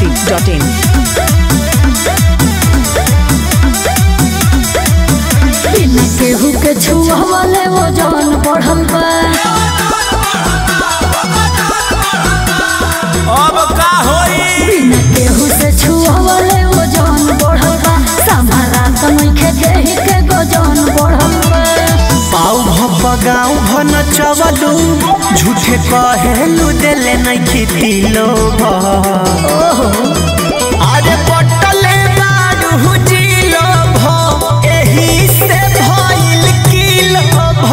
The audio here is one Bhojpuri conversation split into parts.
masti.in. बिना केहू के छुआवले वो जवन बढ़ल बा अब का होई बिना केहू से छुआवले वो जवन बढ़ल बा संभारा त नइखे देहि के गो जवन बढ़ल बा पाऊ भप गाँव भन चवलू झूठे कहेलू देले नहीं खेती लोग अरे पटले बारू जिलो भ एही से भइल किलो भ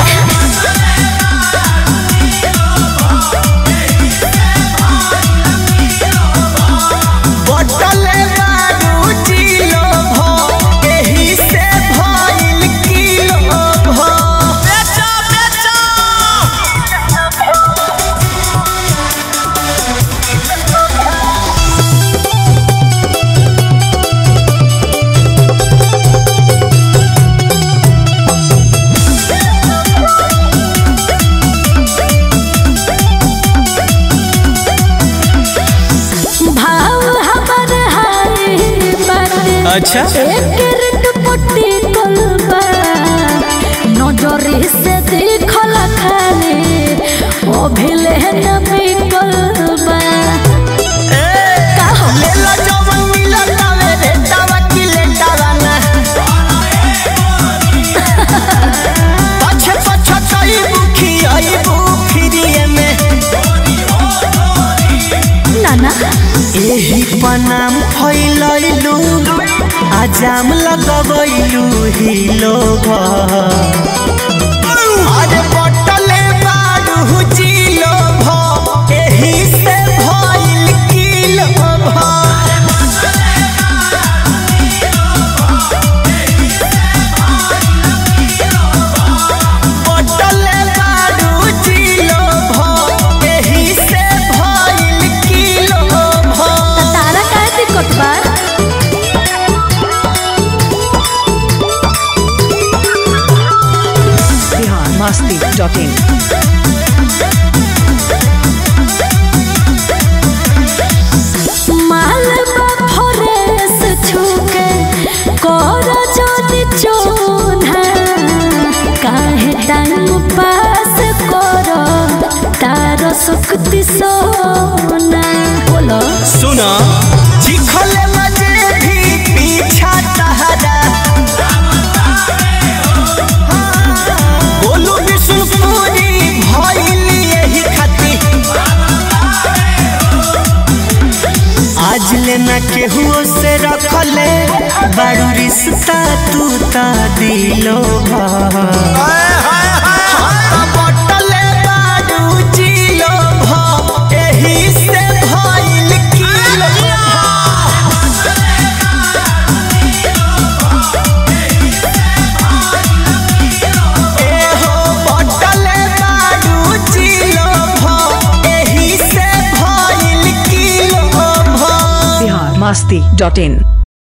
पटले बारू जिलो भ एही से भइल किलो भ बेचो बेचो भाव हमर हाय बाटे अच्छा। एक रिट पुट्टी कलबा नजरी से देखल खाले ओ भिले न बिकलबा का हो लेला जवन मिलल तावे रे तावा की लेटावा ना पछे पछे तई बुखी आई बुखिरिए में नाना एही पनाम फैलैलू आजाम लगबैलू ही लोग अरे बटले बारू जिलो भ एही से भइल किलो भ बटले बारू जिलो भ एही से भइल किलो भ तारा काहे दिक्कत बा Bihar masti.in. मालबा फरेस छुके कर जदि चोन्हा काहे टाइम पास कर तार शक्ति सोना बोलो सुना चिखले मजे भी पीछा तहरा बोलू विष्णुपुरी भइल यही खाती आज लेना केहू से रखले बारू रिश्ता तू ता दिलो बटले बारू जिलो भ एही से भइल किलो एहो बटले बारू जिलो भ एही से भइल किलो भ Bihar masti.in.